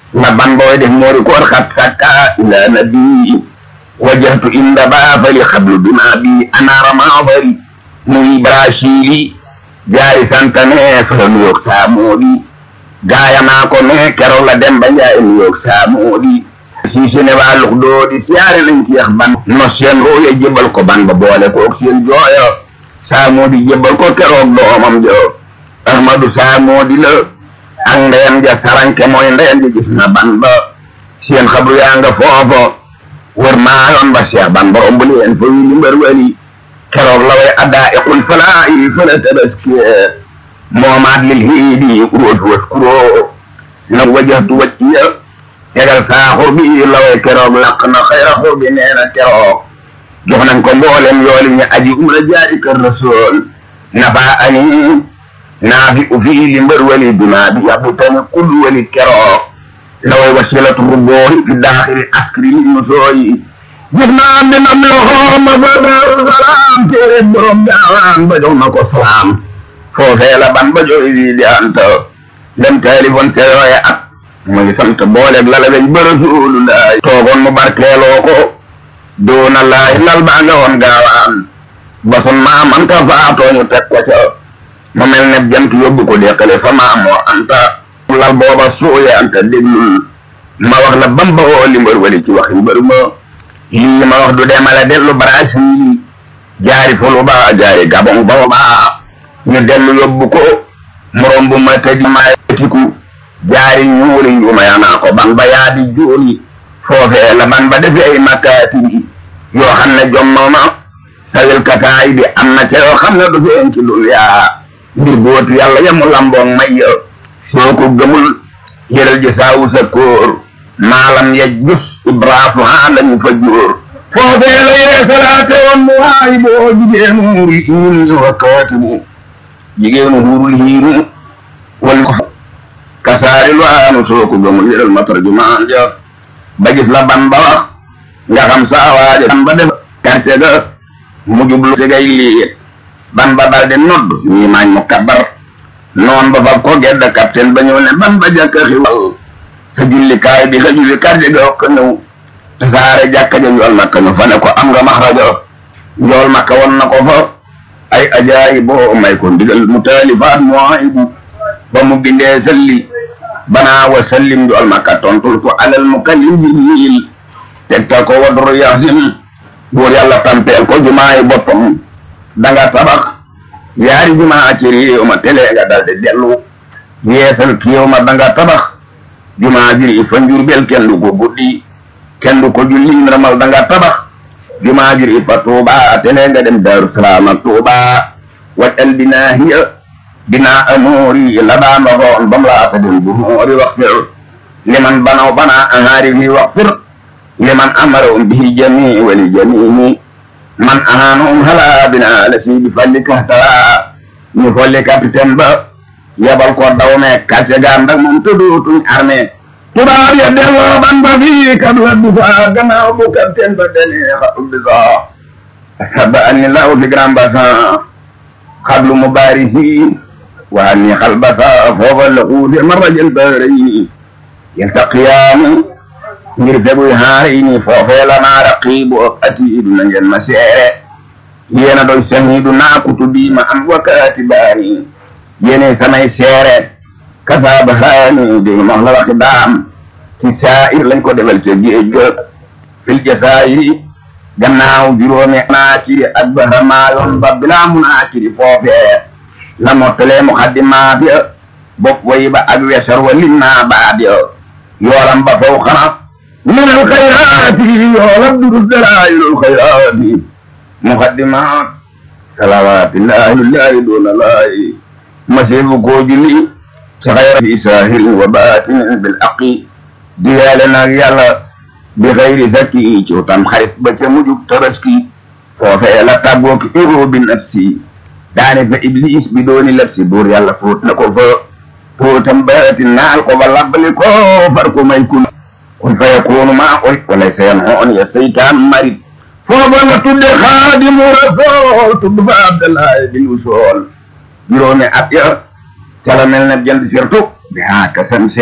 la ban booy def moori koor xat sakka ila nabi wajjahtu inda baafali xablu duna bi anaara maafari muy brasili jaari santane fara nuyoog saamoodi gaaya naa ko ne keroog la dem ba njaay nuyoog saamoodi si sene waa lux doodi siyaare nañ ci yax ban no seen rooye jébal ko ban ba boole koog seen jooyo saamoodi jébal ko keroog doomam jo ahmadu saamoodi la ak ndeyam ja saranke mooy ndeyam ja gis na ban ba seen xabru yaa nga foofo wër maa yoon ba seex ban ba omb leen fa wili mbër wali keroog la way addaa iqul falaa yi fala tabaski moomaat lil hiidi uróotu was kuroo na wajahtu wacciya tegal saaxur bi la way keroog laq na xayra xur bi nee na keroog jox nañ ko mboolem yooli ñu aji umra jaadi kër rasool nafa ani naafi u fii li mbër wali bimaa bi yabu tani kul wali keroog la way wasilatu ruboori fi daaxiri askri li nu sooyi gis naa mi na mi xooma fa daaru salaam téere borom gaawaan ba jox na ko salaam foofee la ban ba jox yi di anta dem téléphone te yooye at mu ngi sant booleeg la la weñ ba rasulullaay toogoon mu barkeeloo ko doona laay lal baa nga woon gaawaan ba sun maam anta faatooñu teg ko ca mu mel ne jant yóbbu ko deqale fa maam moo anta lal booba suuye anta déglul ma wax la bamba woo li mbër wali ci waxi mbër ma lii ma wax du demale dellu Brésil jaari fulu ba jaari gabon ba ba ñu dellu yóbbu ko morom bu ma tëj ma tiku jaari ñuuli ñuuma yaa naa ko ban ba yaa di juuli foofee la ban ba defee ay makkaati yoo xam ne jommooma sawil kataay bi am na ca yoo xam ne du feen ci duniyaa mbir bootu yàlla yamu lamboong may ya soo ko gëmul yëral ji saawu sa kóor maalam ya jus ibraafu haa lañu fa jóor foofee la yee salaate woon mu waayi boo jigéenu hurul hiinu wa kaatibu jigéenu hurul hiinu wal kasaari lu aanu soo ko gëmul yëral ma tarjumaan ja ba gis la ban ba wax nga xam saa waaja ban ba def karte ga mu jublu tegay liit ban ba daldi nodd ñii maañ mu kabar noon ba fab ko gedd capitaine ba ñëw ne ban ba jàkka xiwal sa jullikaay bi sa julli kàddu ga ko ñëw tasaare jàkka ja njool makka ñu fa ne ko am nga maxraja njool makka won na ko fa ay ajaayi boo may ko ndigal mu taalifaat muwaahibu ba mu bindee salli banaa wa sallim njool makka tontul ko alal mukallim jibril tegtal ko wadru yaxsin buur yàlla tampeel ko jumaayi boppam danga tabax yaari jumaa ci réew ma tele nga dal di dellu yeesal kiiw ma danga tabax jumaa jiri fa njurbel kenn du ko guddi kenn du ko julli ramal danga tabax jumaa jiri fa tuuba tele nga dem daaru salaam ak tuuba wajal binaa hiya binaa amoori la baa ma xoon bam laa ta dem bu moori waxfir liman banaw banaa ahaari fi waxfir liman amaroom bihi jamii wali jamii man ahaanum hala binaa la si bi falli kahtara ñu folli capitaine ba yebal ko daw me kàcce gaam ndak moom tëddootuñ armée tubaab ya delloo ban ba fii kabla bisa gannaaw bu capitaine ba demee xatu bisa saba anni law fi grand bassin xablu mubarisi waa ni xal basa foofa la xuute marajal baarayni yaltaqiyaani ngir feguy haarayni foofee la naa raqiibu ak atiidu na ngeen ma seere yéena doy sahiidu naa kutubi ma am wakaati baani yéene samay seere kasaaba haani dégg ma wax la waxi daam ci saa'ir lañ ko defal ca géej ga fil jasaayiri gannaaw juróomi naaciri ak bahamaayoon ba bilaa munaaciri foofee la mottalee muqaddimaat ya bopp way ba ak wesar wa lim naa baat ya yoolam ba faw xana min alxayraati yoolam durus dalaayilul xayraati muqaddimaat salawaatillahi lillahi doona laayi masiifu koo julli ci xayra fi saahirin wa baatinin bil aqi diyaale naag yàlla bi xayri zakki ci tam xarit ba ca mujug tabaski foofee la tàggoo ki iro bi nafsi daane fa iblis bi dooni lafsi buur yàlla fóot na ko fa fóotam baati naal ko ba labbali ko far ko may kun kun fa yakunu maa koy walay sayan hoon ya seytaan marit foofa la tudde xaadimu rasool tudd fa abdallahi bin usool juróomi at ya cala mel na jënd surtout bi haa kasam